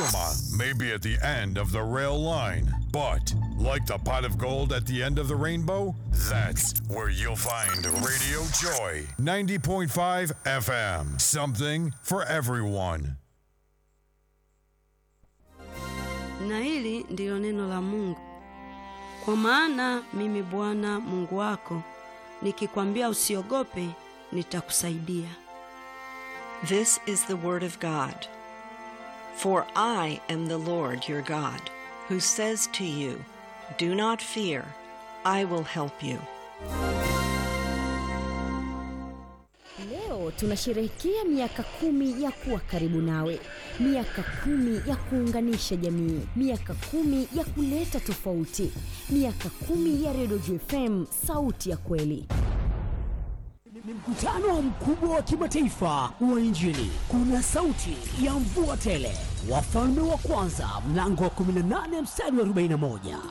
Kigoma may be at the end of the rail line, but like the pot of gold at the end of the rainbow, that's where you'll find Radio Joy 90.5 FM. Something for everyone. Na hili ndilo neno la Mungu. Kwa maana mimi Bwana Mungu wako nikikwambia usiogope, nitakusaidia. This is the word of God. For I am the Lord your God, who says to you, Do not fear, I will help you. Leo tunasherehekea miaka kumi ya kuwa karibu nawe, miaka kumi ya kuunganisha jamii, miaka kumi ya kuleta tofauti, miaka kumi ya Redio JFM, sauti ya kweli. Ni mkutano mkubwa wa kimataifa wa Injili. Kuna sauti ya mvua tele, wafalme wa kwanza mlango wa 18 mstari wa 41.